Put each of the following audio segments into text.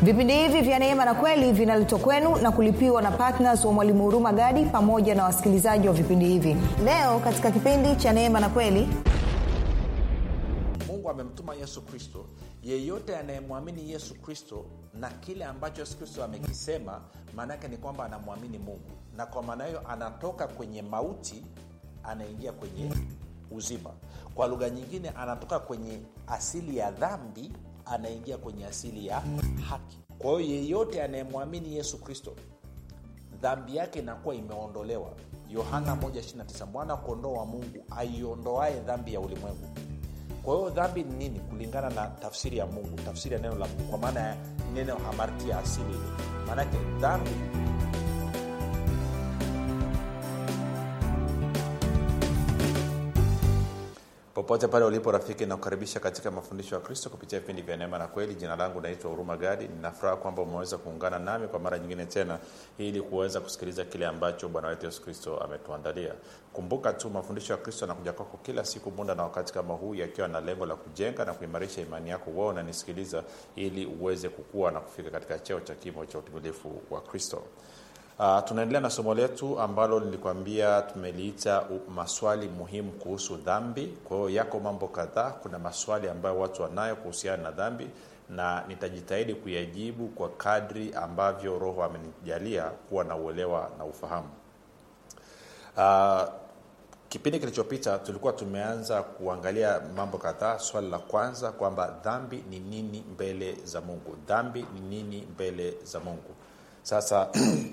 vipindi hivi vya neema na kweli vinaletwa kwenu na kulipiwa na ptns wa mwalimu huruma gadi pamoja na wasikilizaji wa vipindi hivi leo katika kipindi cha neema na kweli mungu amemtuma yesu kristo yeyote anayemwamini yesu kristo na kile ambacho yesu kristo amekisema maanaake ni kwamba anamwamini mungu na kwa maana hiyo anatoka kwenye mauti anaingia kwenye uzima kwa lugha nyingine anatoka kwenye asili ya dhambi anaingia kwenye asili ya haki kwa hiyo yeyote anayemwamini yesu kristo dhambi yake inakuwa imeondolewa yohana 129 mwana kondoo wa mungu aiondoae dhambi ya ulimwengu kwa hiyo dhambi ni nini kulingana na tafsiri ya mungu tafsiri ya neno la mungu kwa maana ya neno hamartia asili ile maanake dhambi popote pale ulipo rafiki nakukaribisha katika mafundisho ya kristo kupitia vipindi vya neema na kweli jina langu naitwa huruma gadi ninafuraha kwamba umeweza kuungana nami kwa mara nyingine tena ili kuweza kusikiliza kile ambacho bwana wetu yesu kristo ametuandalia kumbuka tu mafundisho ya kristo yanakuja kwako kila siku muda na wakati kama huu yakiwa na lengo la kujenga na kuimarisha imani yako wao unanisikiliza ili uweze kukua na kufika katika cheo cha kimo cha utimilifu wa kristo Uh, tunaendelea na somo letu ambalo nilikwambia tumeliita maswali muhimu kuhusu dhambi kwa hiyo yako mambo kadhaa kuna maswali ambayo watu wanayo kuhusiana na dhambi na nitajitahidi kuyajibu kwa kadri ambavyo roho amenijalia kuwa na uelewa na ufahamu uh, kipindi kilichopita tulikuwa tumeanza kuangalia mambo kadhaa swali la kwanza kwamba dhambi ni nini mbele za mungu dhambi ni nini mbele za mungu sasa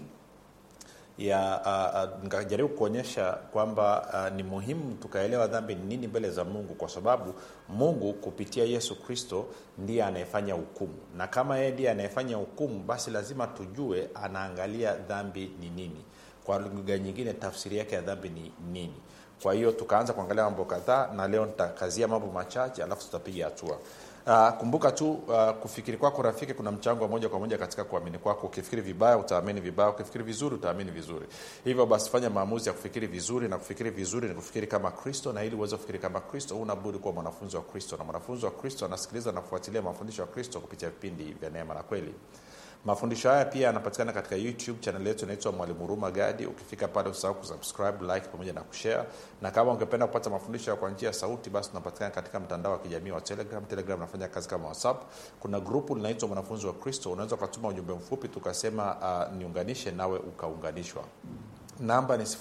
ya uh, uh, nikajaribu kuonyesha kwamba uh, ni muhimu tukaelewa dhambi ni nini mbele za mungu kwa sababu mungu kupitia yesu kristo ndiye anayefanya hukumu na kama yeye ndiye anayefanya hukumu basi lazima tujue anaangalia dhambi ni nini kwa lugha nyingine tafsiri yake ya dhambi ni nini kwa hiyo tukaanza kuangalia mambo kadhaa na leo nitakazia mambo machache alafu tutapiga hatua Uh, kumbuka tu uh, kufikiri kwako rafiki kuna mchango wa moja kwa moja katika kuamini kwako ukifikiri vibaya utaamini vibaya ukifikiri vizuri utaamini vizuri hivyo basi fanya maamuzi ya kufikiri vizuri na kufikiri vizuri ni kufikiri kama kristo na ili uweze kufikiri kama kristo huna budi kuwa mwanafunzi wa kristo na mwanafunzi wa kristo anasikiliza na kufuatilia mafundisho ya kristo kupitia vipindi vya neema na kweli mafundisho haya pia yanapatikana katika youtube chanel yetu inaitwa mwalimu huruma gadi ukifika pale usahau kusubscribe like pamoja na kushare na kama ungependa kupata mafundisho kwa njia ya sauti basi tunapatikana katika mtandao wa kijamii wa telegram telegram nafanya kazi kama whatsapp kuna grupu linaitwa mwanafunzi wa kristo unaweza ukatuma ujumbe mfupi tukasema uh, niunganishe nawe ukaunganishwa namba ni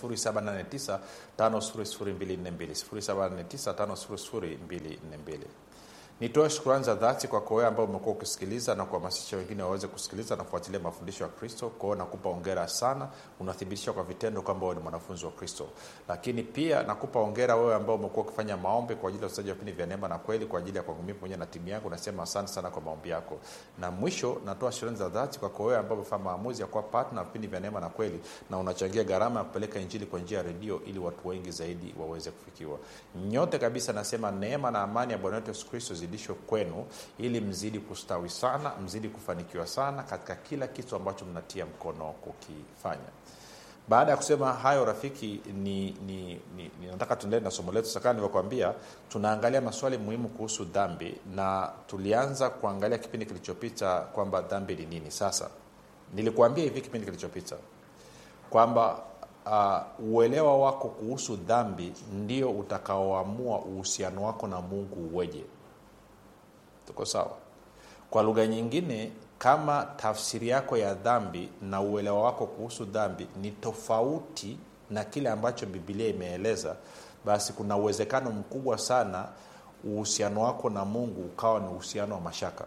789 nitoe shukurani za dhati kwako wewe ambao umekuwa ukisikiliza na kuhamasisha wengine waweze kusikiliza na kufuatilia mafundisho ya kristo kwao nakupa ongera sana unathibitisha kwa vitendo kwamba wewe ni mwanafunzi wa kristo lakini pia nakupa ongera wewe ambao umekuwa ukifanya maombi kwa ajili ya usaji wa vipindi vya neema na kweli kwa ajili ya kwangu mimi pamoja na timu yangu nasema asante sana kwa maombi yako na mwisho natoa shukurani za dhati kwako wewe ambao umefanya maamuzi ya kuwa partner vipindi vya neema na kweli na unachangia gharama ya kupeleka injili kwa njia ya redio ili watu wengi zaidi waweze kufikiwa nyote kabisa nasema neema na amani ya bwana wetu yesu kristo zidishwe kwenu ili mzidi kustawi sana mzidi kufanikiwa sana katika kila kitu ambacho mnatia mkono kukifanya baada ya kusema hayo rafiki ni, ni, ni, ni nataka tuendelee na somo letu sakaa nilivyokwambia tunaangalia maswali muhimu kuhusu dhambi na tulianza kuangalia kipindi kilichopita kwamba dhambi ni nini sasa nilikuambia hivi kipindi kilichopita kwamba uh, uelewa wako kuhusu dhambi ndio utakaoamua uhusiano wako na mungu uweje tuko sawa kwa lugha nyingine kama tafsiri yako ya dhambi na uelewa wako kuhusu dhambi ni tofauti na kile ambacho bibilia imeeleza basi kuna uwezekano mkubwa sana uhusiano wako na mungu ukawa ni uhusiano wa mashaka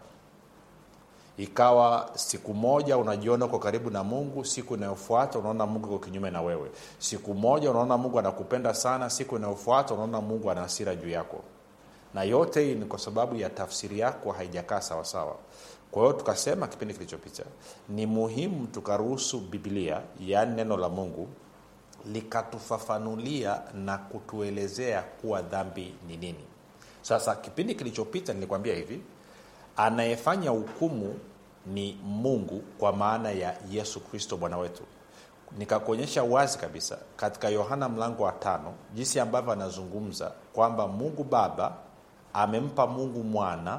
ikawa siku moja unajiona uko karibu na mungu siku inayofuata unaona mungu iko kinyume na wewe siku moja unaona mungu anakupenda sana siku inayofuata unaona mungu ana hasira juu yako na yote hii ni kwa sababu ya tafsiri yako haijakaa sawasawa kwa hiyo tukasema kipindi kilichopita ni muhimu tukaruhusu biblia yaani neno la mungu likatufafanulia na kutuelezea kuwa dhambi ni nini sasa kipindi kilichopita nilikwambia hivi anayefanya hukumu ni mungu kwa maana ya yesu kristo bwana wetu nikakuonyesha wazi kabisa katika yohana mlango wa tano jinsi ambavyo anazungumza kwamba mungu baba amempa mungu mwana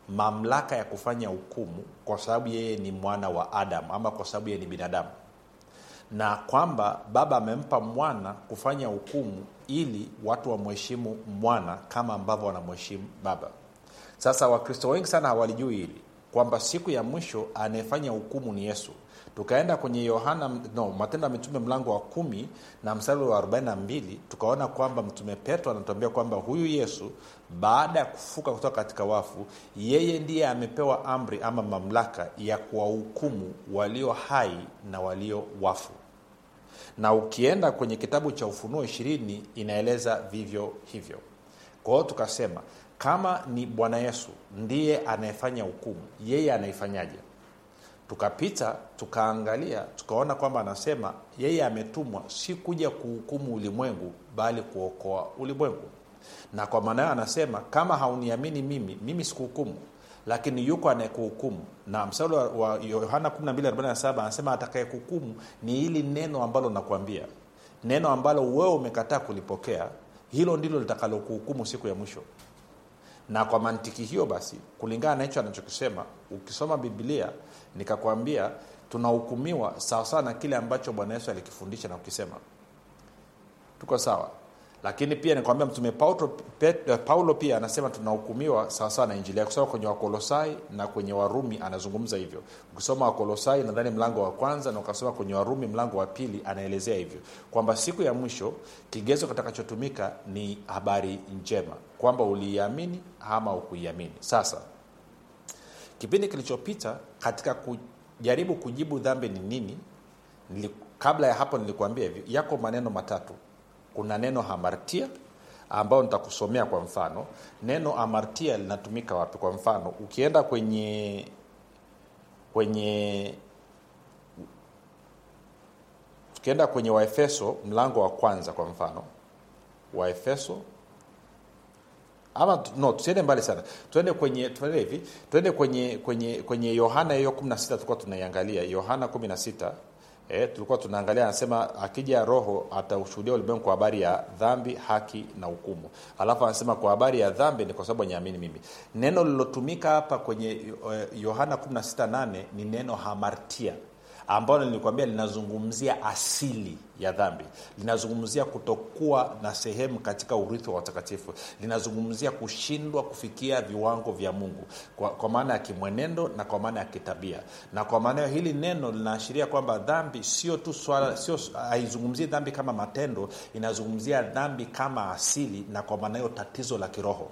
mamlaka ya kufanya hukumu kwa sababu yeye ni mwana wa adamu ama kwa sababu yeye ni binadamu na kwamba baba amempa mwana kufanya hukumu ili watu wamheshimu mwana kama ambavyo wanamheshimu baba sasa wakristo wengi sana hawalijui hili kwamba siku ya mwisho anayefanya hukumu ni yesu tukaenda kwenye yohana no matendo ya mitume mlango wa kumi na mstari wa 42 tukaona kwamba mtume petro anatuambia kwamba huyu yesu baada ya kufuka kutoka katika wafu yeye ndiye amepewa amri ama mamlaka ya kuwahukumu walio hai na walio wafu na ukienda kwenye kitabu cha ufunuo ishirini inaeleza vivyo hivyo kwa hiyo tukasema kama ni bwana yesu ndiye anayefanya hukumu yeye anaifanyaje tukapita tukaangalia tukaona kwamba anasema yeye ametumwa si kuja kuhukumu ulimwengu bali kuokoa ulimwengu na kwa maana hiyo anasema kama hauniamini mimi mimi sikuhukumu lakini yuko anayekuhukumu na msali wa yohana 1247 anasema atakayekuhukumu ni hili neno ambalo nakwambia neno ambalo wewe umekataa kulipokea hilo ndilo litakalokuhukumu siku ya mwisho na kwa mantiki hiyo basi kulingana na hicho anachokisema ukisoma biblia nikakwambia tunahukumiwa sawasawa na kile ambacho bwana yesu alikifundisha na kukisema tuko sawa lakini pia nikwambia mtume paulo, Pet, paulo pia anasema tunahukumiwa sawasawa na injili yake kusoma kwenye wakolosai na kwenye warumi anazungumza hivyo ukisoma wakolosai nadhani mlango wa kwanza na ukasoma kwenye warumi mlango wa pili anaelezea hivyo kwamba siku ya mwisho kigezo kitakachotumika ni habari njema kwamba uliiamini ama ukuiamini sasa kipindi kilichopita katika kujaribu kujibu dhambi ni nini nili, kabla ya hapo nilikuambia hivi yako maneno matatu kuna neno hamartia ambayo nitakusomea kwa mfano neno amartia linatumika wapi kwa mfano ukienda kwenye kwenye tukienda kwenye waefeso mlango wa kwanza kwa mfano waefeso ama no tusiende mbali sana tuende kwenye tuende hivi tuende kwenye kwenye kwenye yohana hiyo 16 tulikuwa tunaiangalia yohana 16 E, tulikuwa tunaangalia anasema akija roho ataushuhudia ulimwengu kwa habari ya dhambi haki na hukumu alafu anasema kwa habari ya dhambi ni kwa sababu anyaamini mimi neno lilotumika hapa kwenye yohana 168 ni neno hamartia ambalo nilikwambia linazungumzia asili ya dhambi linazungumzia kutokuwa na sehemu katika urithi wa watakatifu linazungumzia kushindwa kufikia viwango vya mungu kwa, kwa maana ya kimwenendo na kwa maana ya kitabia na kwa maana hiyo hili neno linaashiria kwamba dhambi sio tu swala sio haizungumzii dhambi kama matendo inazungumzia dhambi kama asili na kwa maana hiyo tatizo la kiroho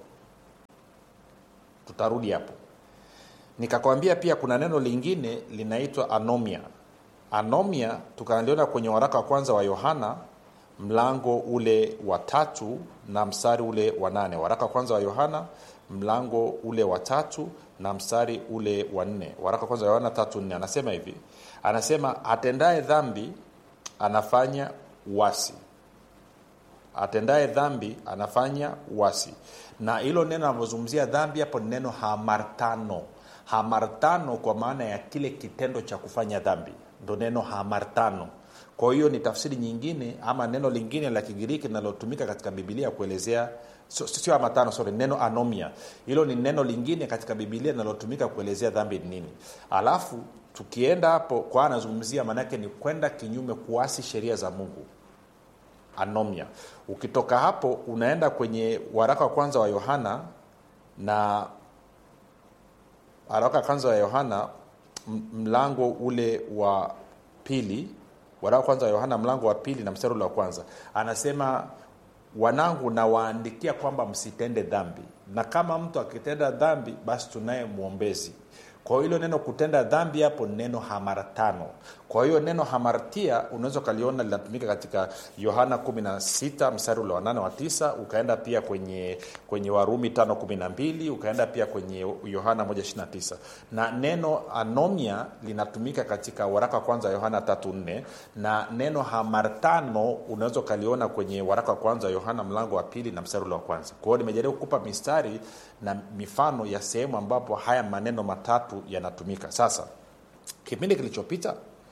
tutarudi hapo nikakwambia pia kuna neno lingine linaitwa anomia anomia tukaliona kwenye waraka wa kwanza wa yohana mlango ule wa tatu na mstari ule wa nane waraka wa kwanza wa yohana mlango ule wa tatu na mstari ule wa nne waraka wa kwanza wa yohana tatu nne anasema hivi anasema atendaye dhambi anafanya uasi atendaye dhambi anafanya uasi na hilo neno anavyozungumzia dhambi hapo ni neno hamartano hamartano kwa maana ya kile kitendo cha kufanya dhambi ndo neno hamartano kwa hiyo ni tafsiri nyingine ama neno lingine la kigiriki linalotumika katika bibilia kuelezea sio so, hamartano sorry neno anomia hilo ni neno lingine katika bibilia linalotumika kuelezea dhambi ni nini alafu tukienda hapo kwa anazungumzia maanaake ni kwenda kinyume kuasi sheria za mungu anomia ukitoka hapo unaenda kwenye waraka wa kwanza wa yohana na waraka wa kwanza wa yohana mlango ule wa pili waraka wa kwanza wa yohana mlango wa pili na mstari ule wa kwanza anasema wanangu nawaandikia kwamba msitende dhambi na kama mtu akitenda dhambi basi tunaye mwombezi kwa hiyo hilo neno kutenda dhambi hapo ni neno hamartano kwa hiyo neno hamartia unaweza ukaliona linatumika katika yohana 16 mstari ule wa 8 wa 9 ukaenda pia kwenye kwenye warumi 512 ukaenda pia kwenye yohana 129 na neno anomia linatumika katika waraka wa kwanza yohana 34 na neno hamartano unaweza ukaliona kwenye waraka wa kwanza yohana mlango wa pili na mstari ule wa kwanza kwa hiyo nimejaribu kukupa mistari na mifano ya sehemu ambapo haya maneno matatu yanatumika sasa kipindi kilichopita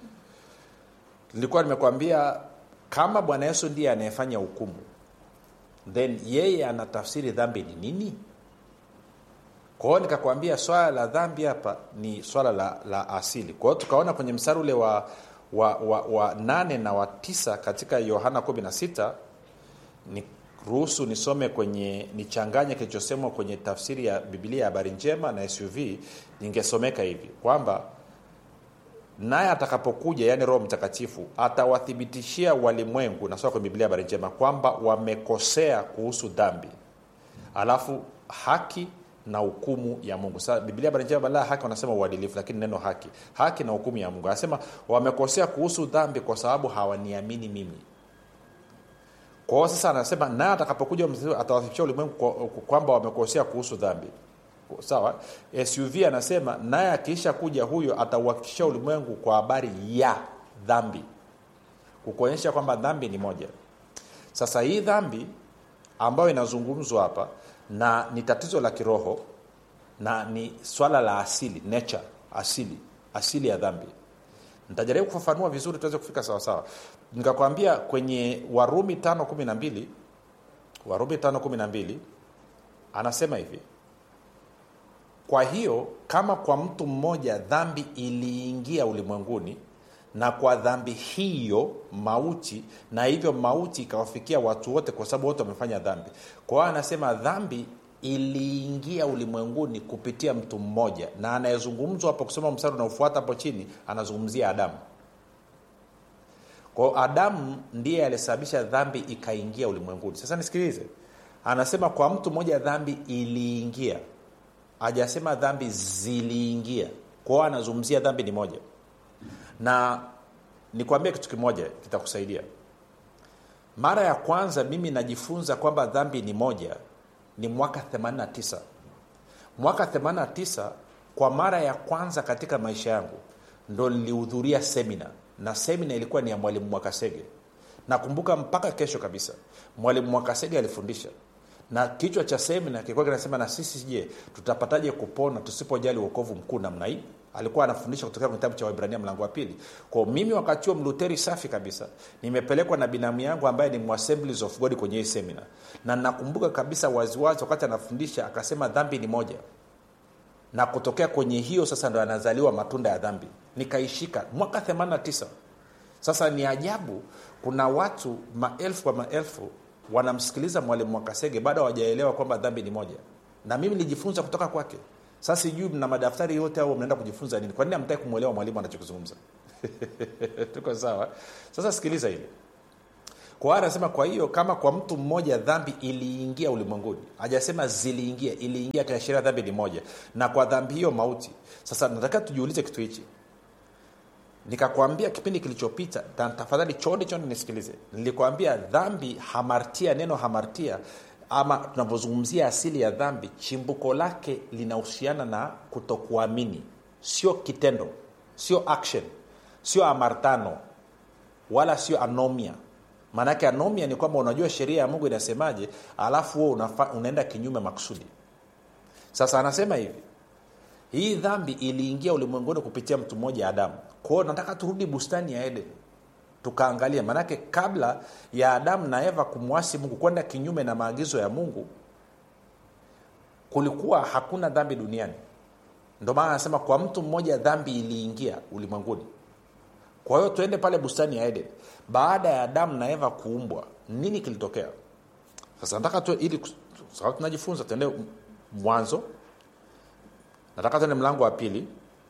nilikuwa nimekwambia kama bwana yesu ndiye anayefanya hukumu then yeye anatafsiri dhambi ni nini kwa hiyo nikakwambia swala la dhambi hapa ni swala la, la asili kwa hiyo tukaona kwenye mstari ule wa wa, wa, wa nane na wa tisa katika yohana 16 ni ruhusu nisome kwenye nichanganye kilichosemwa kwenye tafsiri ya biblia ya habari njema na suv ningesomeka hivi kwamba naye atakapokuja yaani roho mtakatifu atawathibitishia walimwengu nasoma kwenye biblia habari njema kwamba wamekosea kuhusu dhambi alafu haki na hukumu ya mungu sasa biblia habari njema badala ya haki wanasema uadilifu lakini neno haki haki na hukumu ya mungu anasema wamekosea kuhusu dhambi kwa sababu hawaniamini mimi kwa hiyo sasa anasema naye atakapokuja atawathibitisha ulimwengu kwamba wamekosea kuhusu dhambi sawa suv anasema naye akiisha kuja huyo atauhakikisha ulimwengu kwa habari ya dhambi kukuonyesha kwamba dhambi ni moja sasa hii dhambi ambayo inazungumzwa hapa na ni tatizo la kiroho na ni swala la asili nature asili asili ya dhambi nitajaribu kufafanua vizuri tuweze kufika sawasawa nikakwambia kwenye warumi tano kumi na mbili warumi tano kumi na mbili anasema hivi kwa hiyo kama kwa mtu mmoja dhambi iliingia ulimwenguni na kwa dhambi hiyo mauti na hivyo mauti ikawafikia watu wote kwa sababu wote wamefanya dhambi kwa hiyo anasema dhambi iliingia ulimwenguni kupitia mtu mmoja na anayezungumzwa hapo kusoma mstari unaofuata hapo chini anazungumzia adamu kwao adamu ndiye alisababisha dhambi ikaingia ulimwenguni sasa nisikilize anasema kwa mtu mmoja dhambi iliingia hajasema dhambi ziliingia kwao anazungumzia dhambi ni moja na nikwambie kitu kimoja kitakusaidia mara ya kwanza mimi najifunza kwamba dhambi ni moja ni mwaka 89 mwaka 89 kwa mara ya kwanza katika maisha yangu ndo nilihudhuria semina na semina ilikuwa ni ya mwalimu mwakasege nakumbuka mpaka kesho kabisa mwalimu mwakasege alifundisha na kichwa cha semina kilikuwa kinasema na sisi je tutapataje kupona tusipojali uokovu mkuu namna hii alikuwa anafundisha kutokea kwenye kitabu cha waibrania mlango wa pili kwao mimi wakati huo mluteri safi kabisa nimepelekwa na binamu yangu ambaye ni assemblies of god kwenye hii semina na nakumbuka kabisa waziwazi wakati anafundisha akasema dhambi ni moja na kutokea kwenye hiyo sasa ndo anazaliwa matunda ya dhambi nikaishika mwaka 89 sasa ni ajabu kuna watu maelfu kwa maelfu wanamsikiliza mwalimu wakasege bado hawajaelewa kwamba dhambi ni moja na mimi nilijifunza kutoka kwake sasa sijui mna madaftari yote au mnaenda kujifunza nini kwa nini amtaki kumwelewa mwalimu anachokizungumza tuko sawa sasa sikiliza hili kwa anasema kwa hiyo kama kwa mtu mmoja dhambi iliingia ulimwenguni hajasema ziliingia iliingia kiashiria dhambi ni moja na kwa dhambi hiyo mauti sasa nataka tujiulize kitu hichi nikakwambia kipindi kilichopita tafadhali chonde chonde nisikilize nilikwambia dhambi hamartia neno hamartia ama tunavyozungumzia asili ya dhambi chimbuko lake linahusiana na kutokuamini sio kitendo sio action sio amartano wala sio anomia maanake anomia ni kwamba unajua sheria ya mungu inasemaje alafu huo unaenda kinyume makusudi sasa anasema hivi hii dhambi iliingia ulimwenguni kupitia mtu mmoja adamu kwao nataka turudi bustani ya eden tukaangalia maanake kabla ya adamu na eva kumwasi mungu kwenda kinyume na maagizo ya mungu kulikuwa hakuna dhambi duniani ndio maana anasema kwa mtu mmoja dhambi iliingia ulimwenguni kwa hiyo tuende pale bustani ya eden baada ya adamu na eva kuumbwa nini kilitokea sasa nataka tu ili sababu tunajifunza tuende mwanzo nataka tuende mlango wa pili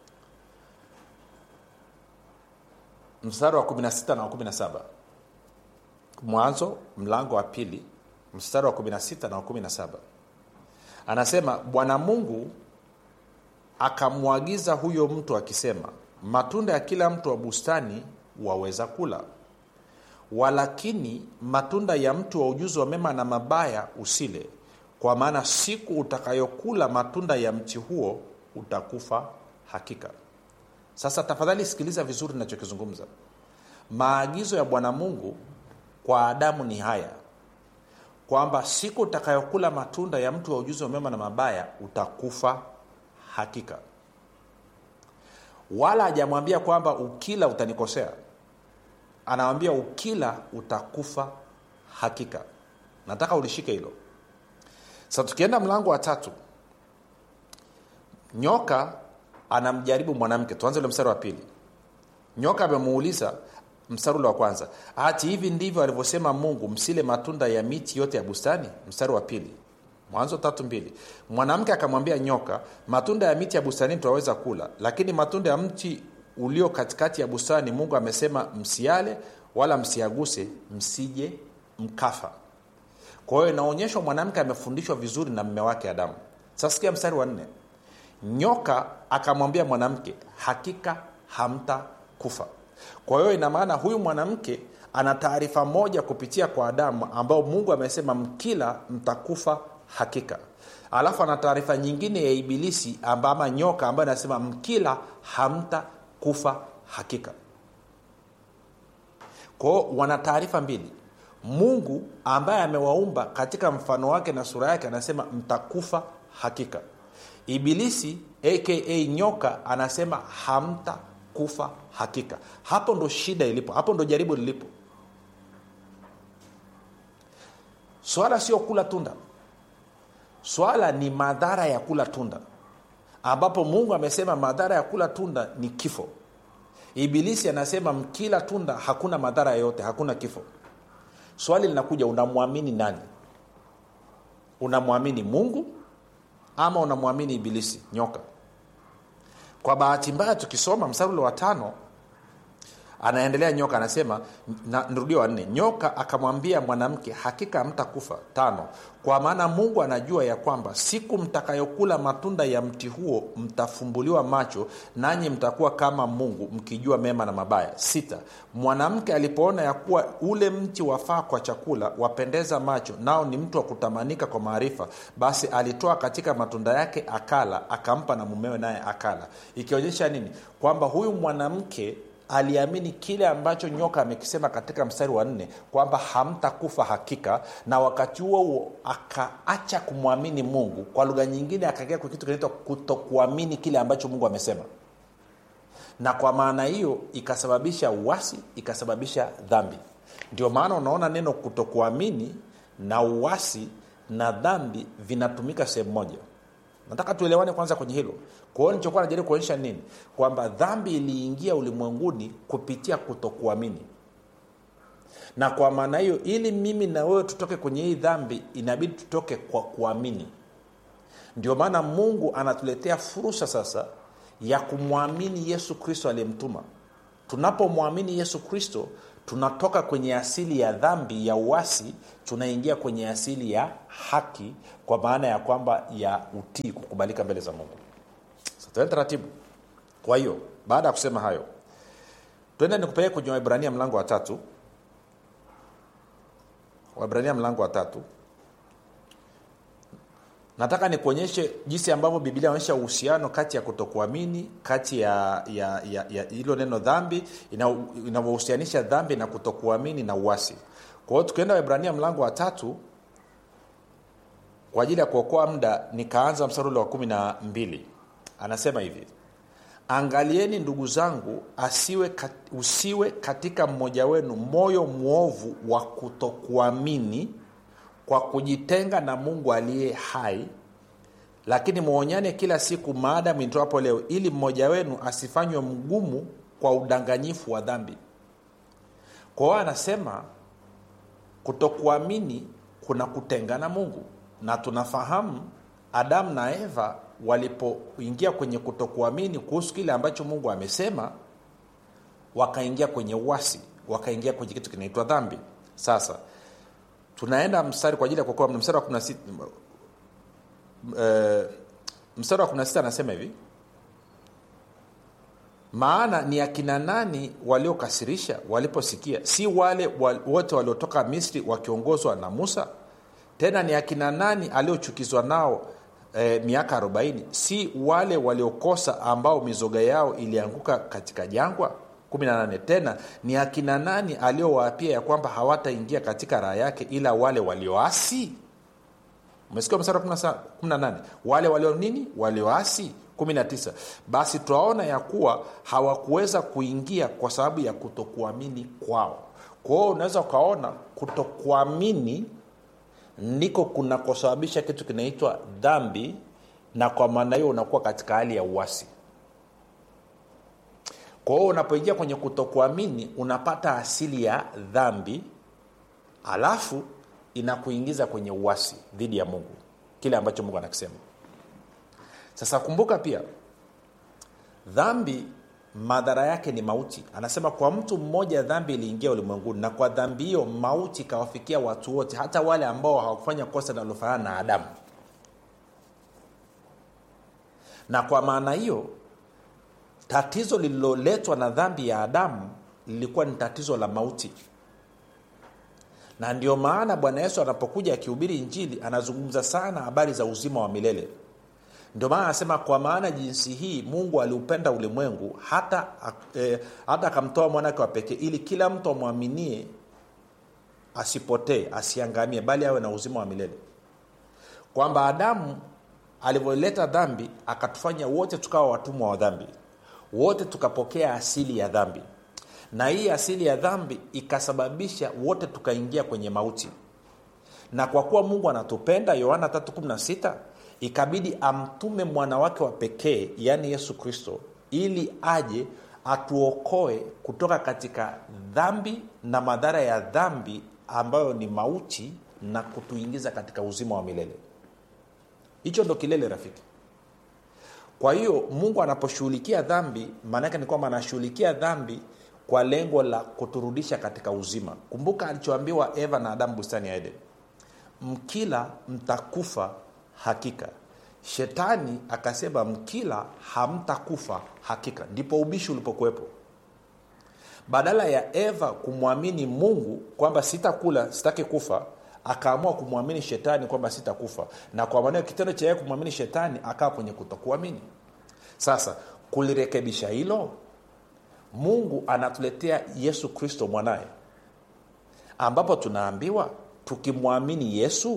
mstari wa 16 na wa 17 mwanzo mlango wa pili mstari wa 16 na wa 17 anasema bwana mungu akamwagiza huyo mtu akisema matunda ya kila mtu wa bustani waweza kula walakini matunda ya mtu wa ujuzi wa mema na mabaya usile kwa maana siku utakayokula matunda ya mti huo utakufa hakika sasa tafadhali sikiliza vizuri nachokizungumza maagizo ya bwana mungu kwa adamu ni haya kwamba siku utakayokula matunda ya mtu wa ujuzi wa mema na mabaya utakufa hakika wala hajamwambia kwamba ukila utanikosea anawambia ukila utakufa hakika nataka ulishike hilo sasa tukienda mlango wa tatu nyoka anamjaribu mwanamke tuanze ule mstari wa pili nyoka amemuuliza mstari ule wa kwanza hati hivi ndivyo alivyosema mungu msile matunda ya miti yote ya bustani mstari wa pili mwanzo tatu mbili mwanamke akamwambia nyoka matunda ya miti ya bustanini tunaweza kula lakini matunda ya mti ulio katikati ya bustani mungu amesema msiale wala msiaguse msije mkafa kwa hiyo inaonyeshwa mwanamke amefundishwa vizuri na mme wake adamu sasa sikia mstari wa nne nyoka akamwambia mwanamke hakika hamtakufa kwa hiyo ina maana huyu mwanamke ana taarifa moja kupitia kwa adamu ambao mungu amesema mkila mtakufa hakika alafu ana taarifa nyingine ya ibilisi amba ama nyoka ambayo anasema mkila hamtakufa hakika kwao wana taarifa mbili mungu ambaye amewaumba katika mfano wake na sura yake anasema mtakufa hakika ibilisi aka nyoka anasema hamtakufa hakika hapo ndo shida ilipo hapo ndo jaribu lilipo swala sio kula tunda swala ni madhara ya kula tunda ambapo mungu amesema madhara ya kula tunda ni kifo ibilisi anasema mkila tunda hakuna madhara yoyote hakuna kifo swali linakuja unamwamini nani unamwamini mungu ama unamwamini ibilisi nyoka kwa bahati mbaya tukisoma msarule wa tano anaendelea nyoka anasema na, nrudio wa nne nyoka akamwambia mwanamke hakika hamtakufa tano kwa maana mungu anajua ya kwamba siku mtakayokula matunda ya mti huo mtafumbuliwa macho nanyi mtakuwa kama mungu mkijua mema na mabaya sita mwanamke alipoona ya kuwa ule mti wafaa kwa chakula wapendeza macho nao ni mtu wa kutamanika kwa maarifa basi alitoa katika matunda yake akala akampa na mumewe naye akala ikionyesha nini kwamba huyu mwanamke aliamini kile ambacho nyoka amekisema katika mstari wa nne kwamba hamtakufa hakika na wakati huo huo akaacha kumwamini mungu kwa lugha nyingine akaingia kwa kitu kinaitwa kutokuamini kile ambacho mungu amesema na kwa maana hiyo ikasababisha uwasi ikasababisha dhambi ndio maana unaona neno kutokuamini na uwasi na dhambi vinatumika sehemu moja nataka tuelewane kwanza kwenye hilo kwa hiyo nilichokuwa najaribu kuonyesha nini kwamba dhambi iliingia ulimwenguni kupitia kutokuamini na kwa maana hiyo ili mimi na wewe tutoke kwenye hii dhambi inabidi tutoke kwa kuamini ndio maana mungu anatuletea fursa sasa ya kumwamini yesu kristo aliyemtuma tunapomwamini yesu kristo tunatoka kwenye asili ya dhambi ya uasi tunaingia kwenye asili ya haki kwa maana ya kwamba ya utii kukubalika mbele za mungu tuende taratibu kwa hiyo baada ya kusema hayo twende nikupeleke kwenye waibrania mlango wa tatu waibrania mlango wa tatu nataka nikuonyeshe jinsi ambavyo biblia inaonyesha uhusiano kati ya kutokuamini kati ya ya ya, ya hilo neno dhambi inavyohusianisha dhambi na kutokuamini na uasi kwa hiyo tukienda waibrania mlango wa tatu kwa ajili ya kuokoa muda nikaanza mstari ule wa kumi na mbili anasema hivi angalieni ndugu zangu asiwe kat, usiwe katika mmoja wenu moyo mwovu wa kutokuamini kwa kujitenga na mungu aliye hai lakini mwonyane kila siku maadamu itoapo leo ili mmoja wenu asifanywe mgumu kwa udanganyifu wa dhambi kwa hiyo anasema kutokuamini kuna kutenga na mungu na tunafahamu adamu na eva walipoingia kwenye kutokuamini kuhusu kile ambacho mungu amesema wakaingia kwenye uwasi wakaingia kwenye kitu kinaitwa dhambi sasa tunaenda mstari kwa ajili ya kuokoa mstari wa 16 uh, mstari wa 16 anasema hivi maana ni akina nani waliokasirisha waliposikia si wale wote waliotoka misri wakiongozwa na musa tena ni akina nani aliochukizwa nao e, miaka 40 si wale waliokosa ambao mizoga yao ilianguka katika jangwa 18 tena ni akina nani aliowaapia ya kwamba hawataingia katika raha yake ila wale walioasi umesikia mstari wa 18 wale walio nini walioasi 19 basi twaona ya kuwa hawakuweza kuingia kwa sababu ya kutokuamini kwao kwa hiyo unaweza ukaona kutokuamini ndiko kunakosababisha kitu kinaitwa dhambi na kwa maana hiyo unakuwa katika hali ya uasi kwa hiyo unapoingia kwenye kutokuamini unapata asili ya dhambi alafu inakuingiza kwenye uasi dhidi ya mungu kile ambacho mungu anakisema sasa kumbuka pia dhambi madhara yake ni mauti anasema kwa mtu mmoja dhambi iliingia ulimwenguni na kwa dhambi hiyo mauti ikawafikia watu wote hata wale ambao hawakufanya kosa linalofanana na adamu na kwa maana hiyo tatizo lililoletwa na dhambi ya adamu lilikuwa ni tatizo la mauti na ndio maana bwana yesu anapokuja akihubiri injili anazungumza sana habari za uzima wa milele ndio maana anasema kwa maana jinsi hii mungu aliupenda ulimwengu hata eh, hata akamtoa mwanake wa pekee ili kila mtu amwaminie asipotee asiangamie bali awe na uzima wa milele kwamba adamu alivyoleta dhambi akatufanya wote tukawa watumwa wa dhambi wote tukapokea asili ya dhambi na hii asili ya dhambi ikasababisha wote tukaingia kwenye mauti na kwa kuwa mungu anatupenda yohana 316 ikabidi amtume mwana wake wa pekee yaani yesu kristo ili aje atuokoe kutoka katika dhambi na madhara ya dhambi ambayo ni mauti na kutuingiza katika uzima wa milele hicho ndo kilele rafiki kwa hiyo mungu anaposhughulikia dhambi maanaake ni kwamba anashughulikia dhambi kwa lengo la kuturudisha katika uzima kumbuka alichoambiwa eva na adamu bustani ya eden mkila mtakufa hakika shetani akasema mkila hamtakufa hakika ndipo ubishi ulipokuwepo badala ya eva kumwamini mungu kwamba sitakula sitaki kufa akaamua kumwamini shetani kwamba sitakufa na kwa maanao kitendo cha yeye kumwamini shetani akawa kwenye kutokuamini sasa kulirekebisha hilo mungu anatuletea yesu kristo mwanaye ambapo tunaambiwa tukimwamini yesu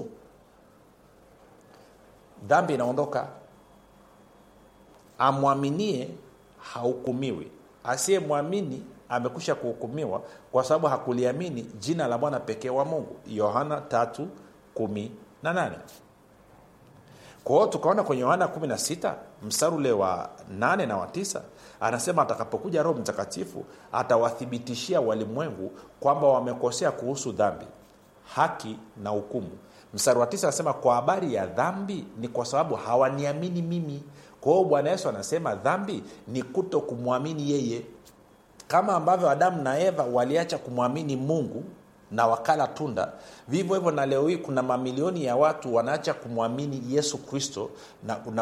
dhambi inaondoka amwaminie hahukumiwi asiyemwamini amekusha kuhukumiwa kwa sababu hakuliamini jina la bwana pekee wa mungu yohana 318 kwa hiyo tukaona kwenye yohana 16 mstari ule wa 8 na wa 9 anasema atakapokuja roho mtakatifu atawathibitishia walimwengu kwamba wamekosea kuhusu dhambi haki na hukumu mstari wa tisa anasema kwa habari ya dhambi ni kwa sababu hawaniamini mimi kwa hiyo bwana yesu anasema dhambi ni kuto kumwamini yeye kama ambavyo adamu na eva waliacha kumwamini mungu na wakala tunda vivyo hivyo na leo hii kuna mamilioni ya watu wanaacha kumwamini yesu kristo na, na